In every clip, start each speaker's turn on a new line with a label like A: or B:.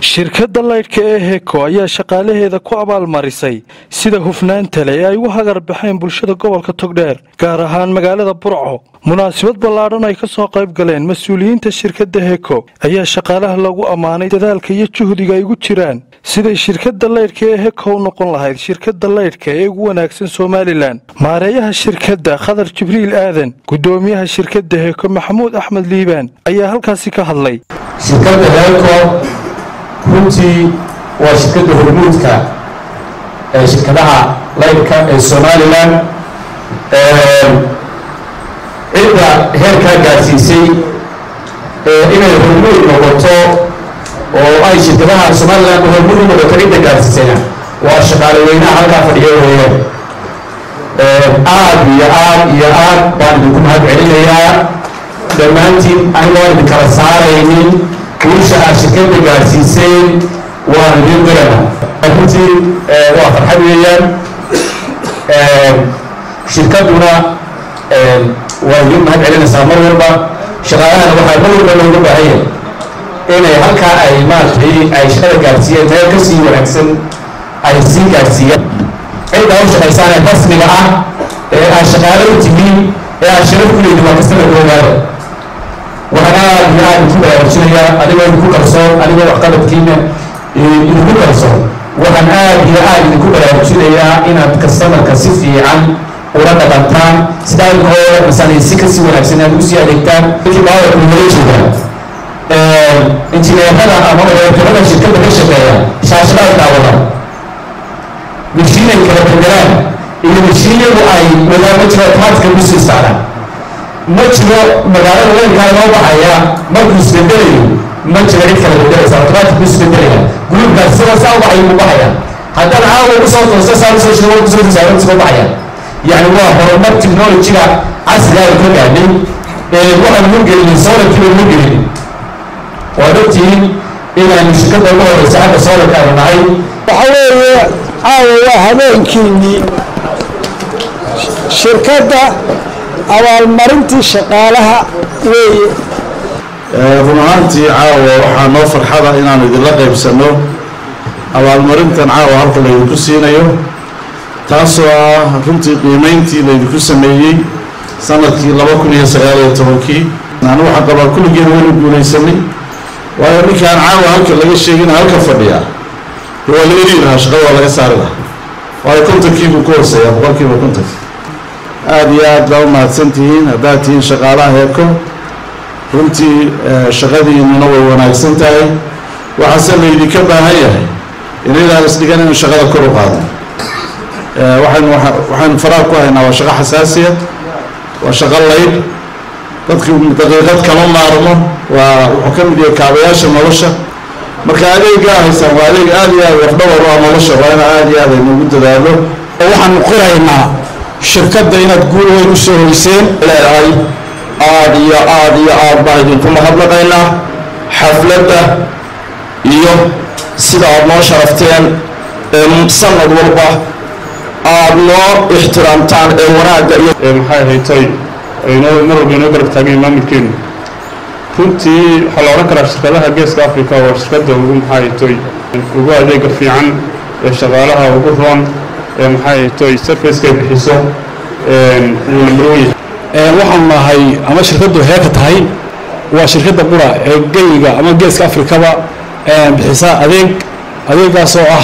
A: shirkadda laydhka ee heko ayaa shaqaalaheeda ku abaalmarisay sida hufnaanta leh ee ay u hagar baxeen bulshada gobolka togdheer gaar ahaan magaalada burco munaasabad ballaadhan ay ka soo qayb galeen mas-uuliyiinta shirkadda heko ayaa shaqaalaha lagu ammaanay dadaalka iyo juhdiga ay ugu jiraan siday shirkadda laydhka ee heko u noqon lahayd shirkadda laydhka ee ugu wanaagsan somalilan maareeyaha shirkadda khadar jibriil aadan guddoomiyaha shirkadda heko maxamuud axmed liibaan ayaa halkaasi ka hadlay
B: shirkadda heeko runtii waa shirkadda hormuudka ee shirkadaha laydhka ee somalilan cidda heerkaa gaadsiisay inay hormuud noqoto oo ay shirkadaha somalilan hormuud u noqoto cidda gaadsiisayna waa shaqaale weynaha halkaa fadhiyo weeyaan aad iyo aad iyo aad baan idinku mahad celinayaa dhammaantiin anigoon idin kala saaraynin guusha aad shirkadda gaadsiiseen waan idin dirana runtii waa farxad weeyaan shirkadduna waa idin mahad celinaysaa mar walba shaqaalahana waxaa mar walba looga baahan yahay inay halkaa ay maaragtay ay shaqada gaadsiiyeen meel ka sii wanaagsan ay sii gaadsiiyaan cidda u shaqaysaan ee rasmiga ah ee aad shaqaale u tihiin ee aad sharaf ku leedin waa kastaba ogaada waxaan aad iyo aad idinku baraarujinayaa adigoo idinku kalsoon adigoo waxqabadkiina idinku kalsoon waxaan aad iyo aad idinku baraarujinayaa inaad kastamarka si fiican ula dhaqantaan sidaa inkoo masalan si kasii wanaagsan aad usii adeegtaan dadkii baawarka nala joogaan injineerada ama odeekarada shirkadda ka shaqeeya shaashadaad daawadaan mashiinay kala bedelaan iyo mashiinyadu ay wadaama jiro taadka kusii isticmaalaan ma jiro magaalada weynkaa loo baxaya markuu isbedelayo ma jiro cid kala bedelaysa automatic isbedelaya gruubkaas sida saa u baxay buu baxaya haddana caawa kusoo toosa saa usoo shiro waa kusoo toosa waa kusoo baxaya yani waa horumar technologiga casriga ay ka gaadhay ee waxaan ugu gelinin solarkiiba ugu gelinin waa ogtihiin inaanu shirkadda ugu horeysa xagga solarka aanu nahay
C: waxa weeye caawa waa habeenkiinnii shirkadda abaalmarintii shaqaalaha weeye
D: run ahaantii caawa waxaa noo farxada inaanu idinla qaybsanno abaalmarintan caawa halka laydinku siinayo taasoo ah runtii qiimayntii laydinku sameeyey sanadkii laba kun iyo sagaal iyo tobankii anu waxaan qabaa kulligeen waynu guulaysanay waayo ninkaan caawa halka laga sheegina halka fadhiyaa waa la eri lahaa shaqada waa laga saari lahaa waayo kontonkiibuu ku hooseeyaa boqolkiiba kontonki aada iyo aad baa u mahadsan tihiin haddaad tihiin shaqaalaha heeko runtii shaqadiinuna way wanaagsan tahay waxaase laydinka baahan yahay inaydaan isdhigan inu shaqada kor u qaado waxaynu waxaynu faraar ku haynaa waa shaqo xasaasiya waa shaqo laydh dadki daqiiqad kama maarmo waa wuxuu ka mid yahay kaabayaasha nolosha marka adeegaa haysaan waa adeeg aada iyo aad wafdhawar u ah nolosha waa ina aada iyo aad aynuugu dadaalo
C: waxaanu qiraynaa shirkadda inaad guul weyn u soo hoyseen
E: leedahay aada iyo aada iyo aad baan idinku mahadnaqaynaa xafladda iyo sida aada noo sharafteen sanad walba aada noo ixtiraamtaan ee wanaagga iyo
F: maxay haytay aynoo mar walba inoo garab taageen maamulkeenu runtii waxaa la odhan karaa shirkadaha geeska africa waa shirkadda ugu maxaa haytoy ugu adeega fiican ee shaqaalaha ugu roon ee maxaa haytoy sarfacekay bixiso wuu nambarwan yahay
G: waxaanu nahay ama shirkaddu heeka tahay waa shirkadda qura ee geyiga ama geeska afrikaba bixisa adeeg adeegaasoo ah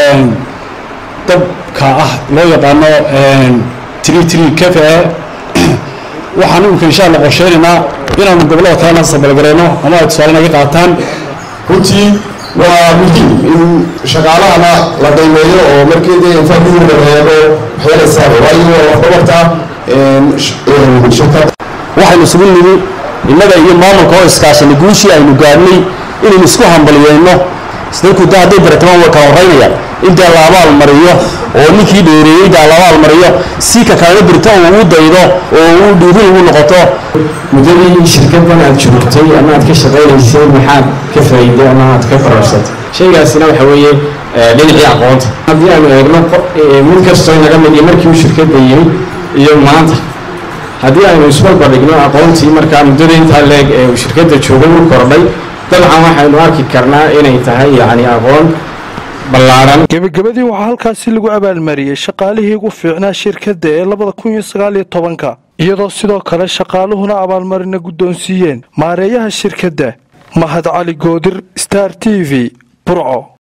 G: dabka ah loo yaqaano tri tri cafe waxaan imika insha alla qorsheynaynaa inaanu gobollada kalena sabalgareyno ama ay tusaale naga qaataan
E: runtii waa muhiim in shaqaalahana la qiimeeyo oo markii dee infaaduuna reebo waxyeelaysaa waayo waa waxdabarta shirkadda
H: waxaynu isugu nimi innaga iyo maamulka oo iskaashanay guushii aynu gaadhnay inaynu isku hambaliyeyno dadku da hadday baratamaan way kala horeynayaan intaa la abaal mariyo oo ninkii dheereeyey daa la abaal mariyo si ka kalena birto uu u daydo oo uu dhiirin ugu noqoto
I: muddadii shirkaddan aad joogtay ama aad ka shaqaynaysay maxaad ka faa'iiday ama aad ka fararsatay shaygaasina waxa weeye dhinacii aqoonta haddii aanu eegno mid kastoo inaga mid iyo markii uu shirkadda yimi iyo maanta haddii aynu isbarbardhigno aqoontii markaa muddada intaa leeg ee uu shirkadda joogay u kordhay dabcan waxaynu arki karnaa inay tahay yacni aqoon ballaaran
A: gebagabadii waxaa halkaasi lagu abaalmariyey shaqaalihii ugu fiicnaa shirkadda ee labada kun iyo sagaal iyo tobanka iyadoo sidoo kale shaqaaluhuna abaalmarina guddoonsiiyeen maareeyaha shirkadda mahad cali goodir star t v burco